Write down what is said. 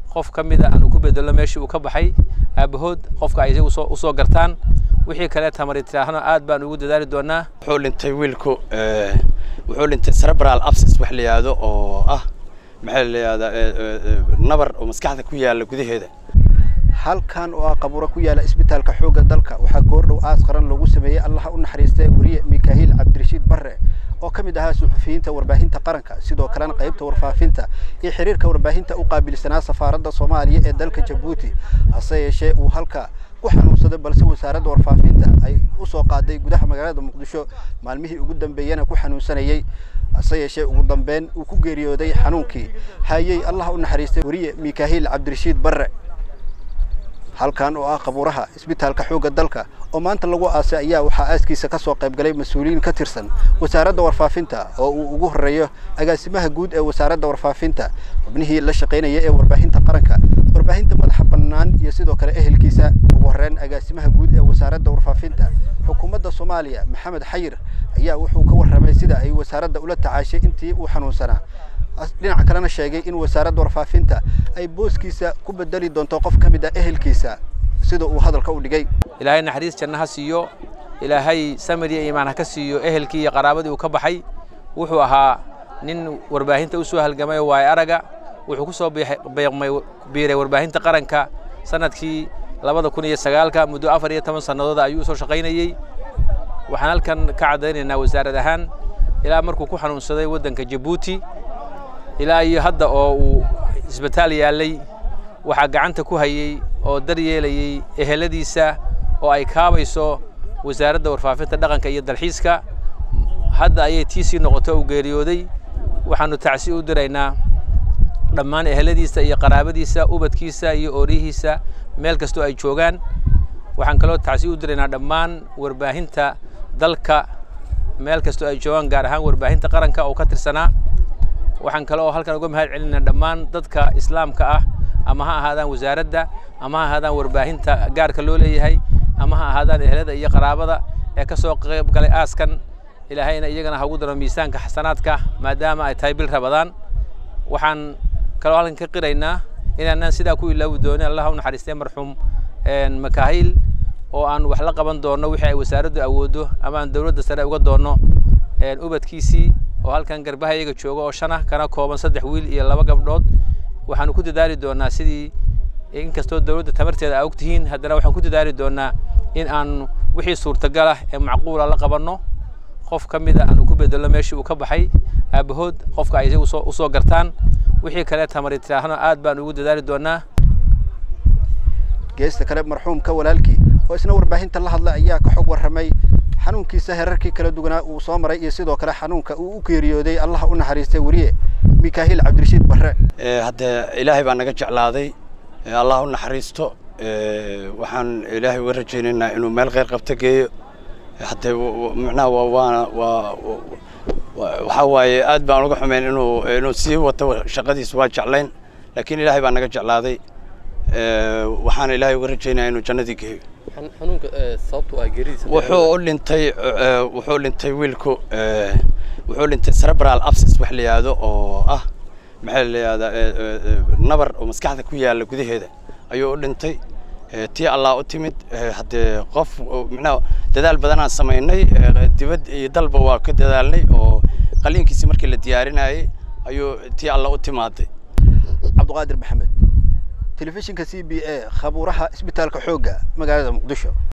qof ka mida aan ku bedelo meeshii uu ka baxay aabahood qofka ay isagu usoo gartaan wixii kale tamari tiraahno aad baan ugu dadaali doonaa wuxuu dhintay wiilku wuxuu dhintay cerebral abscess wax la yidhaahdo oo ah maxaa la yidhahdaa nabar oo maskaxda ku yaala gudaheeda halkan oo ah qabuuro ku yaala isbitaalka xoogga dalka waxaa goordhow aas qaran loogu sameeyey allaha u naxariistay wariye mikaahiil cabdirashiid barre oo ka mid ahaa suxufiyiinta warbaahinta qaranka sidoo kalena qaybta warfaafinta iyo xiriirka warbaahinta u qaabilsanaa safaaradda soomaaliya ee dalka jabuuti hase yeeshee uu halka ku xanuunsaday balse wasaaradda warfaafinta ay u soo qaaday gudaha magaalada muqdisho maalmihii ugu dambeeyana ku xanuunsanayey hase yeeshee ugu dambeyn uu ku geeriyooday xanuunkii hayey allaha u naxariistay wariye mikaahiil cabdirashiid barre halkan oo ah qabuuraha isbitaalka xoogga dalka oo maanta lagu aasay ayaa waxaa aaskiisa ka soo qayb galay mas-uuliyiin ka tirsan wasaaradda warfaafinta oo uu ugu horreeyo agaasimaha guud ee wasaaradda warfaafinta xubnihii la shaqaynaya ee warbaahinta qaranka warbaahinta madaxa bannaan iyo sidoo kale ehelkiisa ugu horreyn agaasimaha guud ee wasaaradda warfaafinta xukuumadda soomaaliya maxamed xayir ayaa wuxuu ka warramay sida ay wasaaradda ula tacaashay intii uu xanuunsanaa dhinaca kalena sheegay in wasaaradda warfaafinta ay booskiisa ku bedeli doonto qof ka mid ah ehelkiisa sida uu hadalka u dhigay ilaahay naxariis janno ha siiyo ilaahay samir iyo iimaan ha ka siiyo ehelkii iyo qaraabadii uu ka baxay wuxuu ahaa nin warbaahinta u soo halgamay oo waay araga wuxuu ku soo beeqmay biiray warbaahinta qaranka sanadkii labada kun iyo sagaalka muddo afar iyo toban sannadooda ayuu usoo shaqaynayey waxaan halkan ka caddaynaynaa wasaarad ahaan ilaa markuu ku xanuunsaday waddanka jabuuti ilaa iyo hadda oo uu isbitaal yaallay waxaa gacanta ku hayey oo daryeelayey eheladiisa oo ay kaabayso wasaaradda warfaafinta dhaqanka iyo dalxiiska hadda ayay tiisii noqoto uu geeriyooday waxaannu tacsi u diraynaa dhammaan eheladiisa iyo qaraabadiisa ubadkiisa iyo oorihiisa meel kastoo ay joogaan waxaan kaloo tacsi u diraynaa dhammaan warbaahinta dalka meel kastoo ay joogaan gaar ahaan warbaahinta qaranka oo ka tirsanaa waxaan kale oo halkan uga mahad celinaa dhammaan dadka islaamka ah ama ha ahaadaan wasaaradda ama ha ahaadaan warbaahinta gaarka loo leeyahay ama ha ahaadaan ehelada iyo qaraabada ee ka soo qayb galay aaskan ilaahayna iyagana ha ugu daro miisaanka xasanaadka maadaama ay tahay bil rabadaan waxaan kaloo halkan ka qiraynaa inaanaan sidaa ku ilaawi doonin allah u naxariistay marxuum makaahil oo aan wax la qaban doonno wixii ay wasaaraddu awooddo ama aan dowladda sare uga doonno ubadkiisii oo halkan garbaha iyaga jooga oo shan ah kana kooban saddex wiil iyo laba gabdhood waxaanu ku dadaali doonaa sidii inkastoo dowladda tamarteeda aa ogtihiin haddana waxaan ku dadaali doonaa in aan wixii suurtagal ah ee macquula la qabanno qof ka mida aan ku bedelo meeshii uu ka baxay aabahood qofka ay isagu usoo gartaan wixii kale tamari tiraahno aad baan ugu dadaali doonaa geesta kale marxuumka walaalkii oo isna warbaahinta la hadlay ayaa ka xog warramay xanuunkiisa herarkii kala duwanaa uu soo maray iyo sidoo kale xanuunka uu u geeriyooday allaha u naxariistay wariye mikaahiil cabdirashiid barre hadde ilaahay baa naga jeclaaday allah u naxariisto waxaan ilaahay uga rajaynaynaa inuu meel kheyr qabta geeyo hadde macnaha waana waa waxaa waaye aad baan uga xumeyn inuu inuu sii wato shaqadiisa waa jeclayn laakiin ilaahay baa naga jeclaaday waxaana ilaahay uga rajaynayaa inuu jannadii geeyo wuxuu u dhintay wuxuu dhintay wiilku wuxuu dhintay cerebral abscess wax la yidhaahdo oo ah maxaa la yidhahdaa nabar oo maskaxda ku yaala gudaheeda ayuu u dhintay tii allah u timid haddee qof micnaha dadaal badanaan samaynay dibad iyo dalba waa ka dadaalnay oo qaliinkiisii markii la diyaarinayay ayuu tii allah u timaaday cabduqaadir maxamed telefishinka c b a khabuuraha isbitaalka xoogga magaalada muqdisho